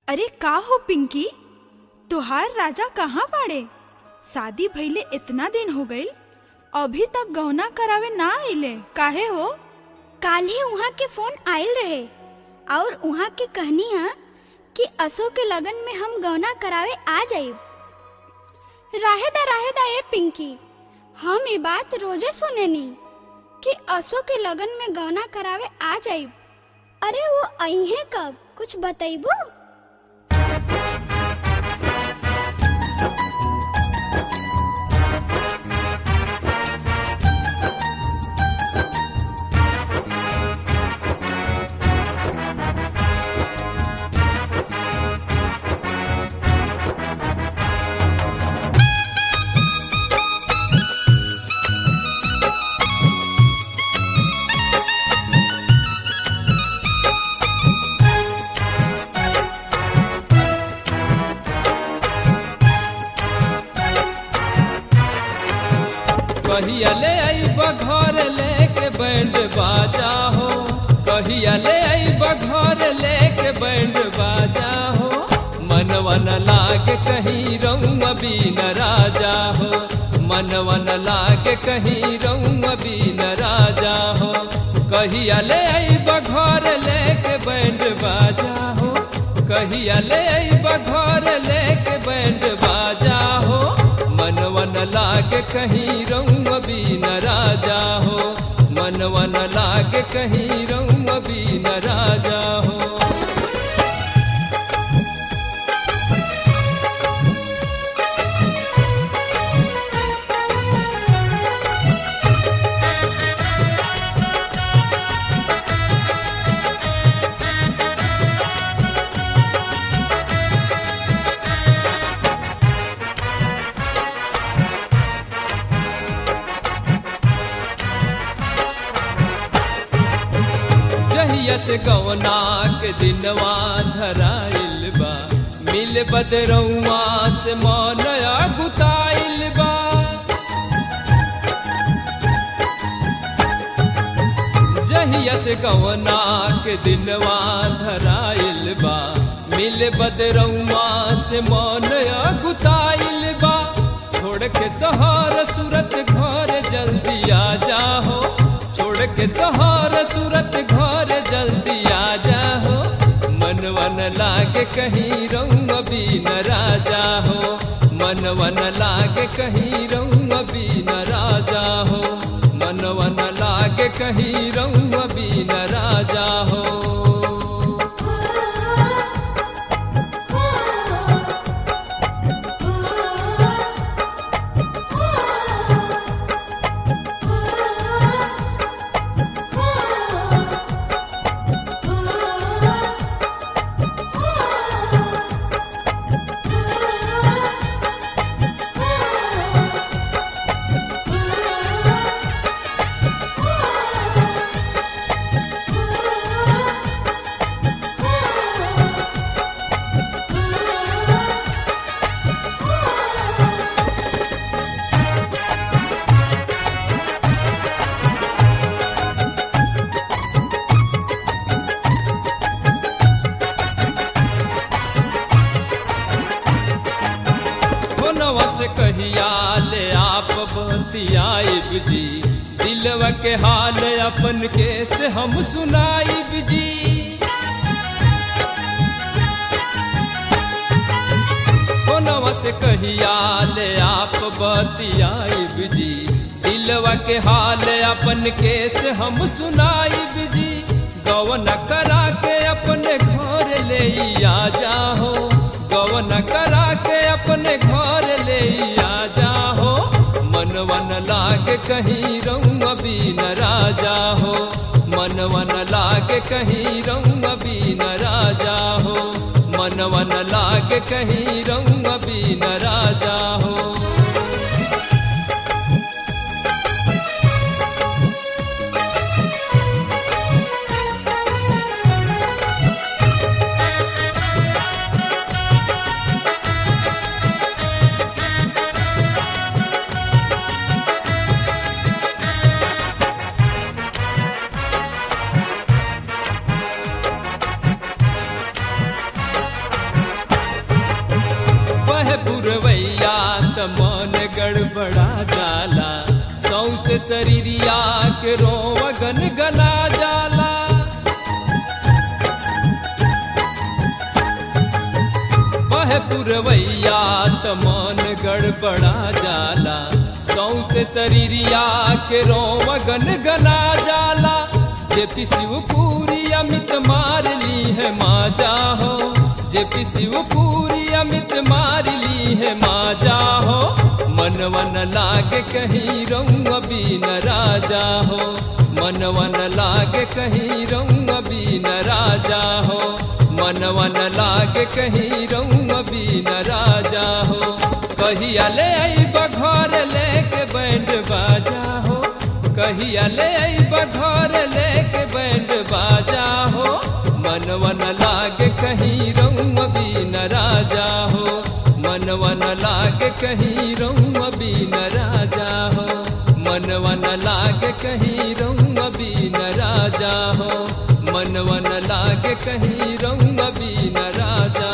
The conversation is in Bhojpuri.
अरे का हो पिंकी तुहार राजा कहाँ बाड़े शादी भइले इतना दिन हो गइल अभी तक गौना करावे ना आइले काहे हो काल्हे उहाँ के फोन आयल रहे और उहाँ के कहनी है कि असो के लगन में हम गौना करावे आ जाइब राहेदा राहेदा ए पिंकी हम ये बात रोजे सुनेनी कि असो के लगन में गौना करावे आ जाइब अरे वो अइहे कब कुछ बतैबो कहिया ले आईब घर लेके बैंड बाजा हो कहिया ले आईब घर लेके बैंड बाजा हो मनवा न लागे कहीं रहूं अभी न राजा हो मनवा न लागे कहीं रहूं अभी न राजा हो कहिया ले आईब घर लेके बैंड बाजा हो कहिया ले आईब घर लेके बैंड बाजा हो मनवा न लागे कहीं रहूं अभी न राजा हो मनवा न लागे कहीं रहूं अभी न राजा हो जहिया से गवना के दिनवा धराइल बा मिल बदरौआ से मनया गुताइल बा जहिया से गवना के दिनवा धराइल बा मिल बदरौआ से मनया गुताइल बा छोड़ के सहार सूरत घर जल्दी आ जाहो छोड़ के सहार सूरत घर जल्दी आ जाहो मनवन लागे कहीं रहूं अभी न राजा हो मनवन लागे कहीं रहूं अभी न राजा हो मनवन लागे कहीं रहूं अभी न राजा हो फोनवा से कहिया ले आप बतियाइब जी दिलवा के हाल अपन के से हम सुनाइब जी फोनवा से कहिया ले आप बतियाइब जी दिलवा के हाल अपन के से हम सुनाइब जी गवन करा के अपने घर ले आ जाहो गवन करा के अपने घर ले आ जाहो मनवन लागे कहीं रहूं अभी न राजा हो मनवन लागे कहीं रहूं अभी न राजा हो मनवन लागे कहीं रहूं अभी न राजा हो गड़बड़ा जाला सौसे शरीरिया के रोवगन गना जाला वह पुरवैया त मन गड़बड़ा जाला सौसे शरीरिया के रोवगन गना जाला जे पिसिव पूरी अमित मार ली है माजा हो जे पिसिव पूरी अमित मार ली है माजा हो मन वन लागे कहीं रहूं अभी न राजा हो मन वन लागे कहीं रहूं अभी न राजा हो मन वन लागे कहीं रहूं अभी न राजा हो कहिया ले आई बघर लेके बैंड बाजा हो कहिया ले आई बघर लेके बैंड बाजा हो मन वन लागे कहीं रहूं अभी न राजा हो मन वन लागे कहीं रहूं अभी न राजा हो मन वन लागे कहीं रहूं अभी न राजा हो मन वन लागे कहीं रहूं अभी न राजा